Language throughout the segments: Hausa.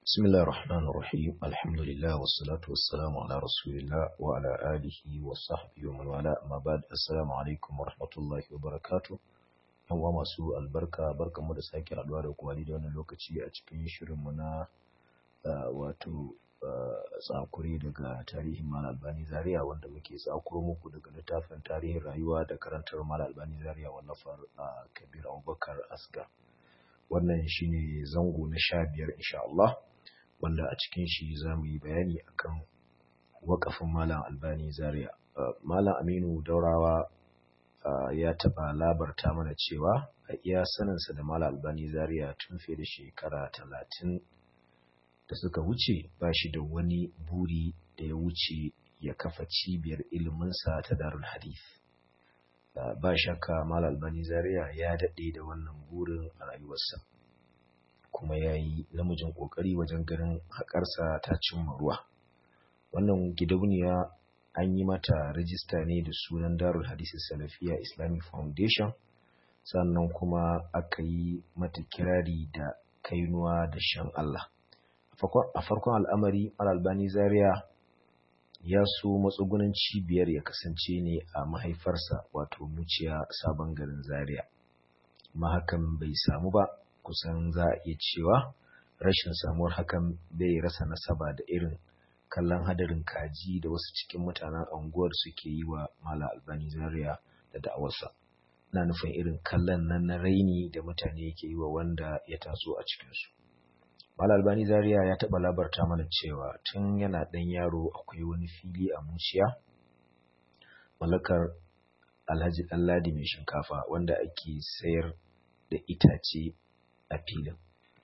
بسم الله الرحمن الرحيم الحمد لله والصلاة والسلام على رسول الله وعلى آله وصحبه ومن والاه أما بعد السلام عليكم ورحمة الله وبركاته yan uwa masu albarka barkanmu da sake haduwa da kuma da wannan lokaci a cikin shirinmu na wato tsakuri daga tarihin Mal Albani Zaria wanda muke tsakuro muku daga littafin tarihin rayuwa da karantar Mal Albani Zaria wallafar Kabir Abubakar Asgar wannan shine zango na sha biyar insha Allah wanda a cikin shi za mu yi bayani akan wakafin Malam Albani Zaria Malam Aminu Daurawa ya taɓa labarta mana cewa a iya saninsa da Malam Albani Zaria tun fiye da shekara talatin da suka wuce ba shi da wani buri da ya wuce ya kafa cibiyar iliminsa ta Darul Hadith. Ba shakka Malam Albani Zaria ya daɗe da wannan burin a rayuwarsa, kuma ya yi namijin ƙoƙari wajen ganin haƙarsa ta cimma ruwa. Wannan gidauniya an yi mata rajista ne da sunan Darul Hadisi Salafiya Islamic Foundation sannan kuma aka yi mata kirari da kainuwa da shan Allah. A farkon al'amari, Al-Albani Zaria ya so matsugunan cibiyar ya kasance ne a mahaifarsa wato muciya sabon garin Zaria. Ma hakan bai samu ba, kusan za a iya cewa rashin samuwar hakan bai rasa nasaba da irin kallon hadarin kaji da wasu cikin mutanen anguwar suke yi wa Mala Albani Zaria da da'awarsa. Na nufin irin kallon nan na raini da mutane ke yi wa wanda ya taso a cikinsu. Mala Albani Zaria ya taɓa labarta mana cewa tun yana ɗan yaro akwai wani fili a Muciya, mallakar Alhaji Ɗanladi mai shinkafa wanda ake sayar da itace a filin.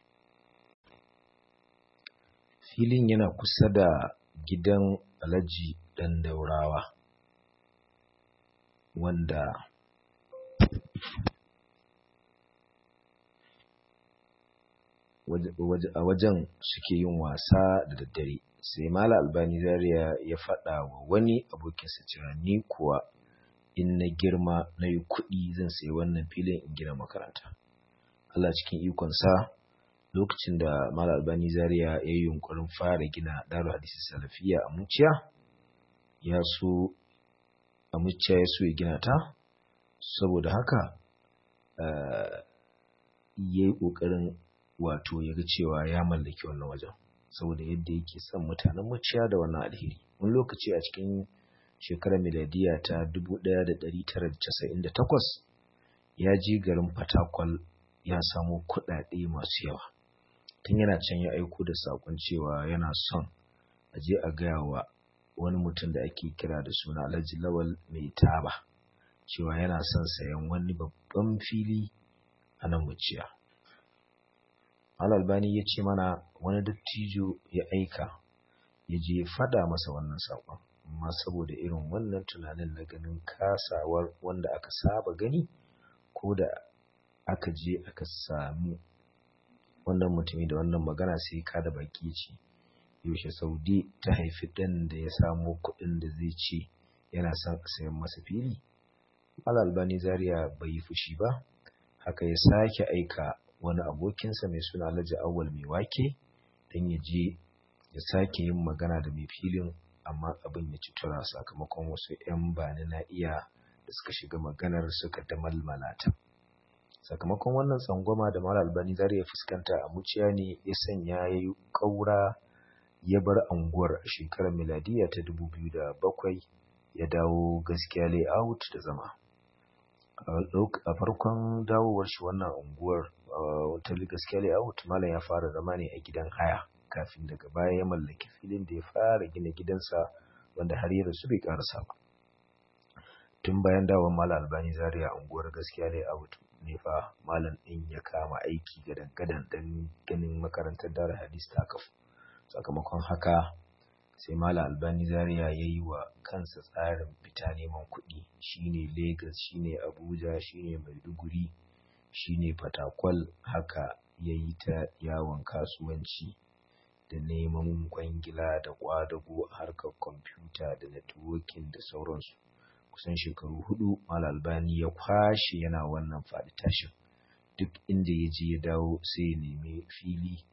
Filin yana kusa da gidan Alhaji ɗan Daurawa wanda a wajen suke yin wasa da daddare sai Mala Albani Zaria ya faɗa wa wani abokinsa cewa ni kuwa in na girma na yi kuɗi zan sayi wannan filin in gina makaranta. Allah cikin ikonsa lokacin da Mala Albani Zaria ya yi yunkurin fara gina Darul Hadisi Salafiya a Muciya ya so a Muciya ya so ya gina ta saboda haka ya yi ƙoƙarin wato ya ga cewa ya mallaki wannan wajen saboda yadda yake son mutanen Muciya da wannan alheri wani lokaci a cikin shekarar miladiya ta 1998 ya je garin Fatakwal ya samo kuɗaɗe masu yawa tun yana can ya aiko da saƙon cewa yana son a je a gaya wa wani mutum da ake kira da suna Alhaji Lawal mai taba cewa yana son sayan wani babban fili a nan muciya. Albani ya ce mana wani dattijo ya aika ya je ya faɗa masa wannan saƙon amma saboda irin wannan tunanin na ganin kasawar wanda aka saba gani ko da aka je aka sami wannan mutumi da wannan magana sai ka da baki ce yaushe saudi ta haifi ɗan da ya samo kuɗin da zai ce yana son sayan masa fili albani zaria bai yi fushi ba haka ya sake aika wani abokinsa mai suna alhaji awwal mai wake don ya je ya sake yin magana da mai filin amma abin ya ci tura sakamakon wasu 'yan bani na iya da suka shiga maganar suka damalmala ta. sakamakon wannan tsangwama da mara albani zari ya fuskanta a muciya ne ya sanya ya yi ƙaura ya bar anguwar a shekarar miladiya ta bakwai ya dawo gaskiya layout da zama a farkon dawowar shi wannan unguwar wata gaskiya layout malam ya fara zama ne a gidan haya kafin daga baya ya mallaki filin da ya fara gina gidansa wanda har yi rasu bai karasa ba tun bayan dawon malam albani zaria unguwar gaskiya layout ne fa malam ɗin ya kama aiki gadan-gadan don ganin makarantar dara hadis ta kafu sakamakon haka sai malam albani zaria ya yi wa kansa tsarin fita neman kuɗi shine lagos shine abuja shine maiduguri shine fatakwal haka ya yi ta yawon kasuwanci da neman kwangila da kwadago a harkar kwamfuta da networking da sauransu kusan shekaru hudu mal albani ya kwashe yana wannan faɗi tashin duk inda ya je ya dawo sai ya nemi fili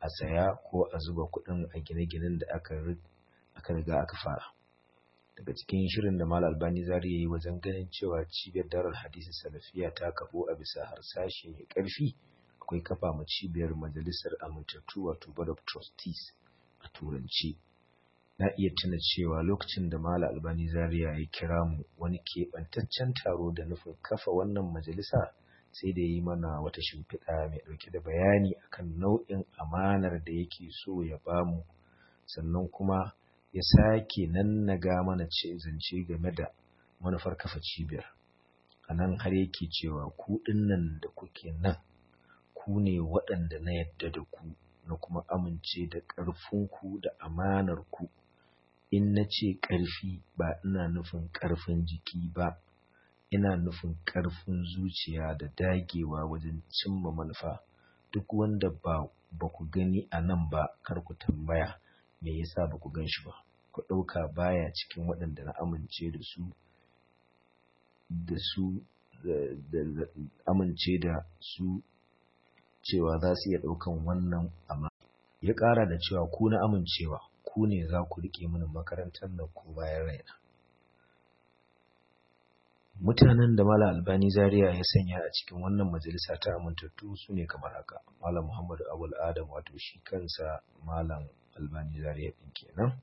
a saya ko a zuba kuɗin a gine-ginen da aka riga aka fara daga cikin shirin da mal albani zari ya yi wajen ganin cewa cibiyar darar hadisi salafiya ta kafo a bisa harsashe mai ƙarfi akwai kafa ma cibiyar majalisar amintattu wato board of trustees a turanci na iya tuna cewa lokacin da Malam Albani Zaria ya kira mu wani keɓantaccen taro da nufin kafa wannan majalisa sai da yi mana wata shimfiɗa mai ɗauke da bayani akan nau'in amanar da yake so ya bamu sannan kuma ya sake nannaga mana ce zance game da manufar kafa cibiyar a nan har yake cewa ku nan da kuke nan ku ne waɗanda na yadda da ku na kuma amince da ƙarfinku da amanar ku in na ce ƙarfi ba ina nufin ƙarfin jiki ba ina nufin ƙarfin zuciya da dagewa wajen cimma manufa duk wanda ba ba ku gani a nan ba kar ku tambaya me yasa ba ku gan shi ba ku ɗauka baya cikin waɗanda na amince da su da su da amince da su cewa za su iya ɗaukan wannan amma ya ƙara da cewa ku na amincewa ku ne za ku riƙe mini makarantar nan ko bayan raina mutanen da Malam Albani Zaria ya sanya a cikin wannan majalisa ta amintattu su ne kamar haka Malam Muhammadu Abul Adam wato shi kansa Malam Albani Zaria ɗin kenan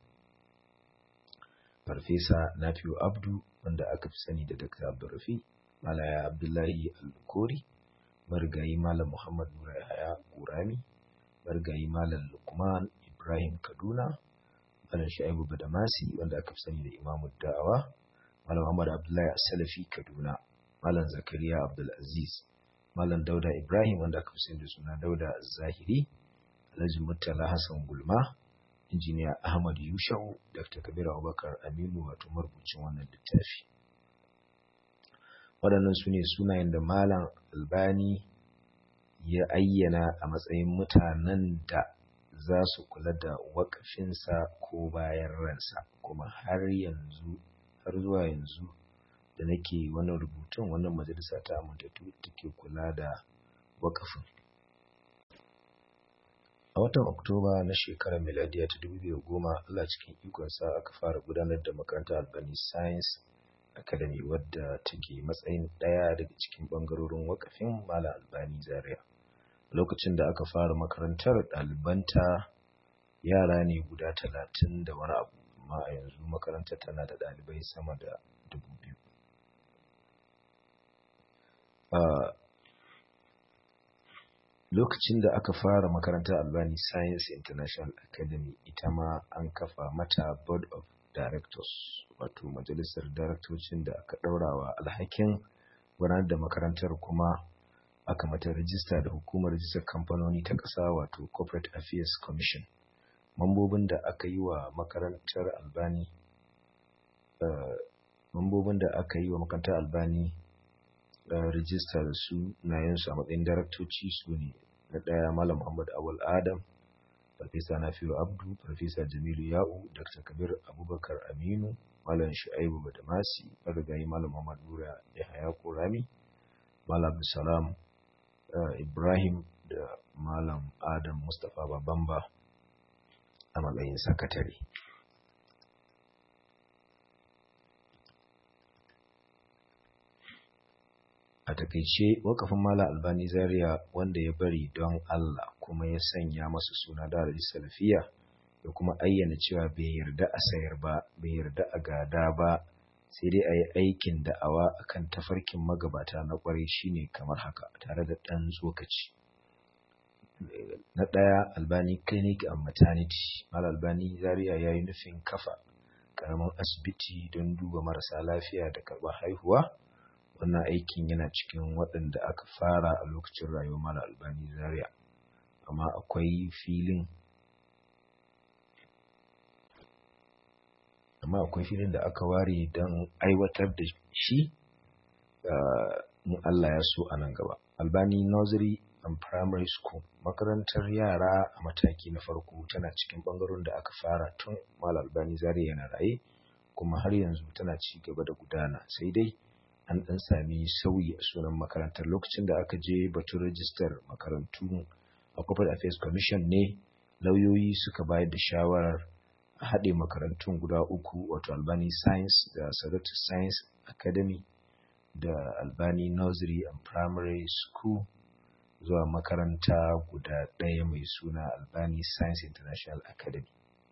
Farfesa Nafiu Abdu wanda aka fi sani da Dr. Abdulrafi Malaya Abdullahi Al-Kori marigayi Malam Muhammad Nura Yahaya Kurami marigayi Malam Lukman Ibrahim Kaduna Malam Sha'ibu Badamasi wanda aka fi sani da Imamu Da'awa Malam Muhammad Abdullahi Salafi Kaduna Malam Zakariya Abdulaziz Malam Dauda Ibrahim wanda aka fi sani da suna Dauda Zahiri Alhaji Murtala Hassan Gulma Injiniya Ahmad Yushau Dr. Kabir Abubakar Aminu wato marubucin wannan littafi waɗannan su ne sunayen da Malam Albani ya ayyana a matsayin mutanen da za su kula da wakafinsa ko bayan ransa kuma har yanzu har zuwa yanzu da nake wannan rubutun wannan majalisa ta amintattu take kula da wakafin a watan oktoba na shekarar miladiya ta 2010 Allah cikin ikonsa aka fara gudanar da makarantar albani science academy wadda take matsayin ɗaya daga cikin ɓangarorin wakafin malam albani zaria lokacin da aka fara makarantar ɗalibanta yara ne guda talatin da wani abu amma a yanzu makarantar tana da ɗalibai sama da dubu biyu lokacin da aka fara makarantar albani science international academy ita ma an kafa mata board of directors wato majalisar daraktocin da aka ɗaurawa alhakin gudanar da makarantar kuma aka mata rajista da hukumar rajistar kamfanoni ta ƙasa wato corporate affairs commission mambobin da aka yi wa makarantar albani mambobin da aka yi wa makarantar albani rajista da su nayensu a matsayin daraktoci su ne na ɗaya malam muhammad awal adam farfesa nafiu abdu farfesa jamilu ya'u dr kabir abubakar aminu malam shu'aibu badamasi marigayi malam muhammad nura yahaya kurami malam salam ibrahim da malam adam mustapha babamba a matsayin sakatare a takaice wakafin mala albani zaria wanda ya bari don allah kuma ya sanya masa suna da salafiya da kuma ayyana cewa bai yarda a sayar ba bai yarda a gada ba sai dai a yi aikin da'awa akan tafarkin magabata na kwarai shine kamar haka tare da ɗan tsokaci na ɗaya albani clinic and maternity mal albani zaria ya yi nufin kafa ƙaramin asibiti don duba marasa lafiya da karɓar haihuwa wannan aikin yana cikin waɗanda aka fara a lokacin rayuwar mal albani zaria amma akwai filin amma akwai filin da aka ware don aiwatar da shi in Allah ya so a nan gaba. Albani Nursery and Primary School makarantar yara a mataki na farko tana cikin ɓangarorin da aka fara tun Mal Albani Zare yana raye kuma har yanzu tana ci gaba da gudana sai dai an ɗan sami sauyi a sunan makarantar lokacin da aka je batun rajistar makarantu a Corporate Affairs Commission ne lauyoyi suka bayar da shawarar a haɗe makarantun guda uku wato albani science da sadatu science academy da albani nursery and primary school zuwa makaranta guda ɗaya mai suna albani science international academy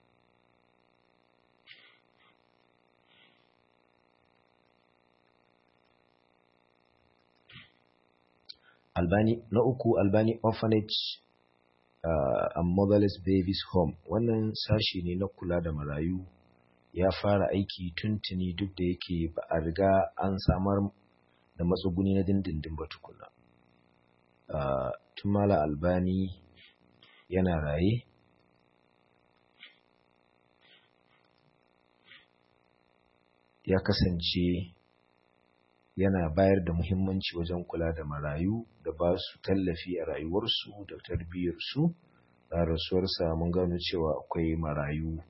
albani na uku albani orphanage uh, and motherless babies home wannan sashi ne na kula da marayu ya fara aiki tuntuni duk da yake ba a riga an samar da matsuguni na dindindin ba tukuna uh, tun mala albani yana raye ya kasance yana bayar da muhimmanci wajen kula da marayu da ba su tallafi a rayuwarsu da tarbiyyarsu a rasuwarsa mun gano cewa akwai marayu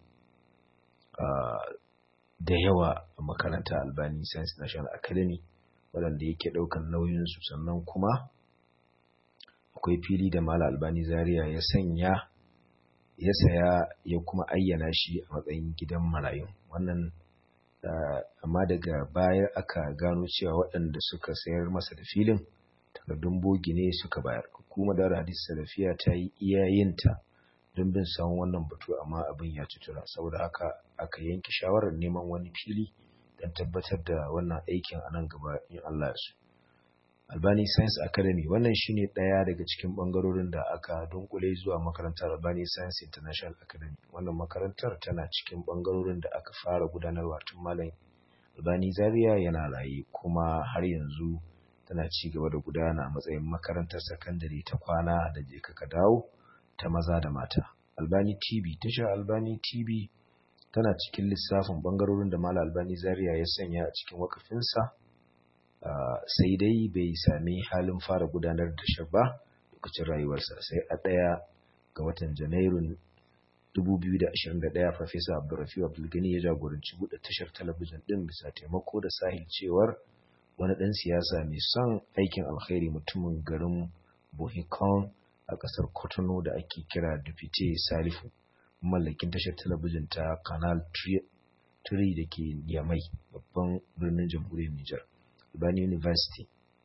da yawa a makaranta albani science national academy waɗanda yake ɗaukan nauyinsu sannan kuma akwai fili da mala albani zaria ya sanya ya saya ya kuma ayyana shi a matsayin gidan marayu wannan Uh, amma daga baya aka gano cewa waɗanda suka sayar masa da filin takardun bogi ne suka bayar hukumar da hadis salafiya ta yi iyayenta don bin samun wannan batu amma abin ya tura saboda haka aka yanke shawarar neman wani fili don tabbatar da wannan aikin a nan gaba in Allah su Albani Science Academy wannan shine ɗaya daga cikin ɓangarorin da aka dunkule zuwa makarantar Albani Science International Academy. Wannan makarantar tana cikin ɓangarorin da aka fara gudanarwa tun Malam Albani Zaria yana raye kuma har yanzu tana ci gaba da gudana a matsayin makarantar sakandare ta kwana da je ka dawo ta maza da mata. Albani TV tashar Albani TV tana cikin lissafin ɓangarorin da Malam Albani Zaria ya sanya a cikin wakafinsa. Uh, sai dai bai sami halin fara gudanar da tashar ba lokacin rayuwarsa sai a ɗaya ga watan janairun 2021 Farfesa Abdulrafi Abdulgani ya jagoranci buɗe tashar talabijin ɗin bisa taimako da sahil cewar wani ɗan siyasa mai son aikin alkhairi mutumin garin Bohikon a ƙasar Kotono da ake kira Dufite Salifu mallakin tashar talabijin ta Canal 3 da ke Yamai babban birnin jamhuriyar Nijar. Albani University.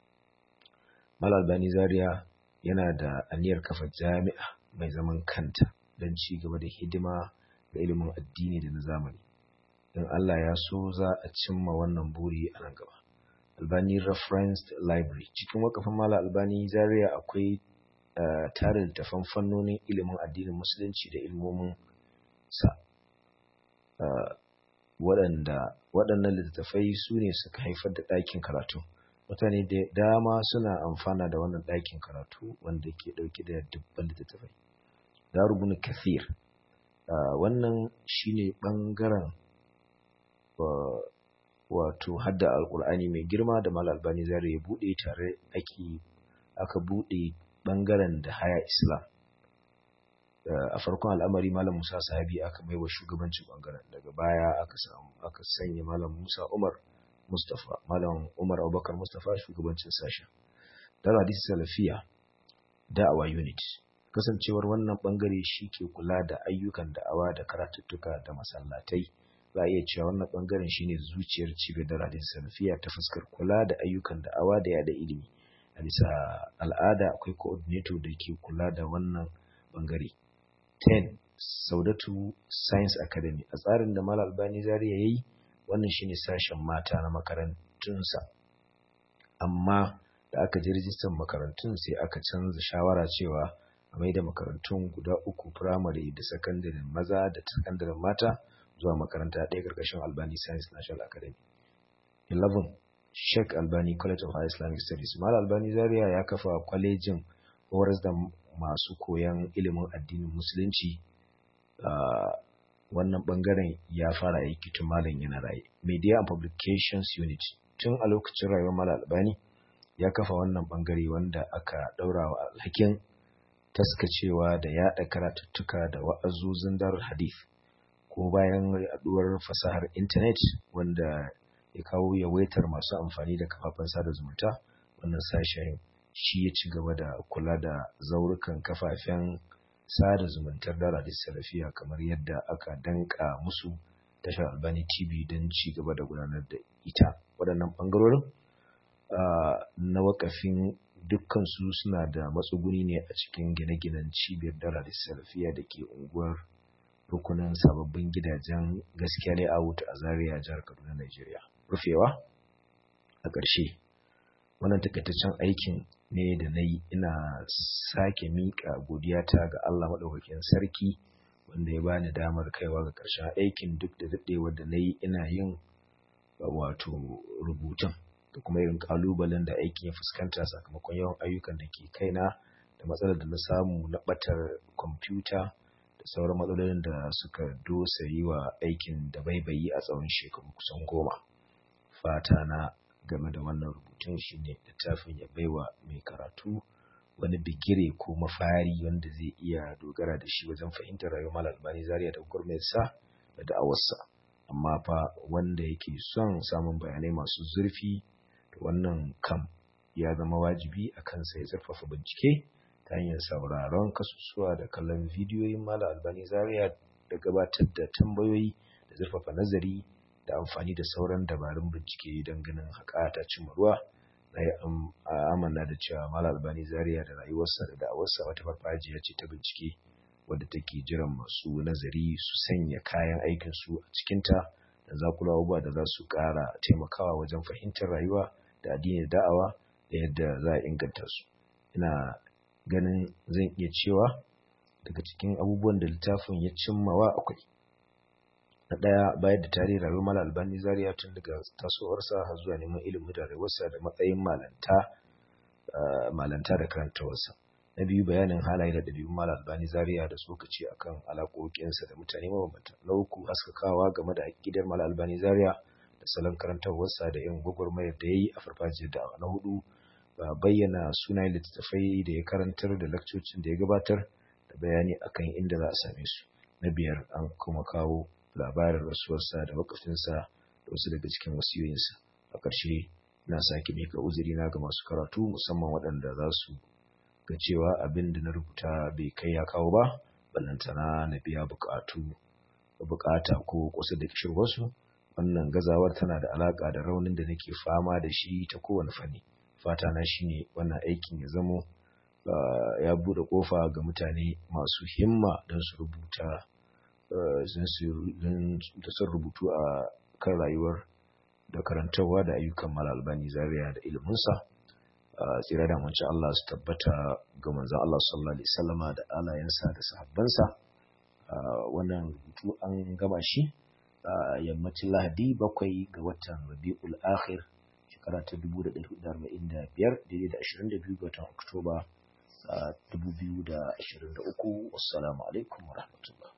Mal Albani Zaria yana da aniyar kafa jami'a mai zaman kanta don ci gaba da hidima ga ilimin addini da na zamani. In Allah ya so za a cimma wannan buri a nan gaba. Albani Referenced Library. Cikin wakafin Mala Albani Zaria akwai uh, tarin littafan fannonin ilimin addinin Musulunci da ilmomin sa. Uh, waɗanda waɗannan littattafai su ne suka haifar da ɗakin karatu mutane da dama suna amfana da wannan ɗakin karatu wanda ke ɗauke da dubban littattafai darubun kathir wannan shine ɓangaren wato hadda alkur'ani mai girma da mal albani zare ya buɗe tare ake aka buɗe ɓangaren da haya islam a farkon al'amari malam musa sahabi aka mai wa shugabancin bangaren daga baya aka samu aka sanya malam musa umar mustafa malam umar abubakar mustafa shugabancin sashen dar hadisi salafiya da'awa unit kasancewar wannan bangare shi ke kula da ayyukan da'awa da karatuttuka da masallatai za a iya cewa wannan bangaren shine zuciyar cibiyar dar hadisi salafiya ta fuskar kula da ayyukan da'awa da yada ilimi a bisa al'ada akwai coordinator da ke kula da wannan bangare 10 saudatu science academy a tsarin da mal albani zariya ya yi wannan shine sashen mata na makarantunsa amma da aka ji rijistar makarantun sai aka canza shawara cewa a mai da makarantun guda uku firamare da sakandaren maza da sakandaren mata zuwa makaranta ɗaya ƙarƙashin albani science national academy 11 sheikh albani college of high islamic studies mal albani zaria ya kafa kwalejin horas da masu koyan ilimin addinin musulunci wannan bangaren ya fara aiki tun malam yana raye media and publications unit tun a lokacin rayuwar malam albani ya kafa wannan bangare wanda aka daura wa alhakin taskacewa da yada karatuttuka da wa'azozin dar hadith ko bayan yaduwar fasahar intanet wanda ya kawo yawaitar masu amfani da kafafen sada zumunta wannan sashen shi ya ci gaba da kula da zaurukan kafafen sada zumuntar dara salafiya kamar yadda aka danka musu tashar albani tv don ci gaba da gudanar da ita waɗannan ɓangarorin na wakafin dukkansu suna da matsuguni ne a cikin gine-ginen cibiyar dara salafiya da ke unguwar rukunin sababbin gidajen gaskiya layout a zaria jihar kaduna nigeria rufewa a ƙarshe wannan takaitaccen aikin ne da na yi ina sake miƙa godiyata ga allah maɗaukakin sarki wanda ya bani damar kaiwa ga ƙarshen aikin duk da daɗewar da na yi ina yin wato rubutun da kuma irin ƙalubalen da aikin ya fuskanta sakamakon yawan ayyukan da ke kaina da matsalar da na samu na ɓatar kwamfuta da sauran matsalolin da suka dosa yi wa aikin da baibayi a tsawon shekaru kusan goma fata na game da wannan rubutun shine littafin ya baiwa mai karatu wani bigire ko mafari wanda zai iya dogara da shi wajen fahimtar rayuwar malam albani zaria da gwamnatinsa da da'awarsa amma fa wanda yake son samun bayanai masu zurfi da wannan kam ya zama wajibi a kansa ya zurfafa bincike ta hanyar sauraron kasusuwa da kallon bidiyoyin malam albani zaria da gabatar da tambayoyi da zurfafa nazari da amfani da sauran dabarun bincike don ganin haƙa ta cimma ruwa na yi amana da cewa Malam Albani Zaria da rayuwarsa da da'awarsa wata farfajiya ce ta bincike wadda take jiran masu nazari su sanya kayan aikin su a cikinta da zakula abubuwa da za su ƙara taimakawa wajen fahimtar rayuwa da addini da da'awa da yadda za a inganta su ina ganin zan iya cewa daga cikin abubuwan da littafin ya cimmawa akwai na ɗaya bayar da tarihin rayuwar Malam Albani Zaria tun daga tasowarsa har zuwa neman ilimin da rayuwarsa da matsayin malanta malanta da karantawarsa. Na biyu bayanin halaye da ɗabi'un Malam Albani Zaria da tsokaci akan alaƙoƙinsa da mutane mabambanta. Na uku haskakawa game da aƙidar Malam Albani Zaria da salon karantarwarsa da yin gwagwarmayar da ya yi a farfajiyar da'awa. Na hudu bayyana sunayen littattafai da ya karantar da lakcocin da ya gabatar da bayani akan inda za a same su. Na biyar an kuma kawo labarin rasuwarsa da wakafinsa da wasu daga cikin wasiyoyinsa a ƙarshe na sake mika uzurina ga masu karatu musamman waɗanda za su ga cewa abin da na rubuta bai kai ya kawo ba ballantana na biya buƙatu buƙata ko kusa da kishirwarsu wannan gazawar tana da alaƙa da raunin da nake fama da shi ta kowane fanni fata na shine wannan aikin ya zamo ya buɗe ƙofa ga mutane masu himma don su rubuta da sun rubutu a kan rayuwar da karantarwa da ayyukan malalbani zaria da iliminsa tsira da manci Allah su tabbata ga manzan Allah sallallahu alaihi wasallama da alayensa da sahabbansa wannan rubutu an gama shi yammacin lahadi bakwai ga watan rabi'ul akhir shekara ta 1445 daidai da 22 ga watan oktoba 2023 wassalamu alaikum wa rahmatullah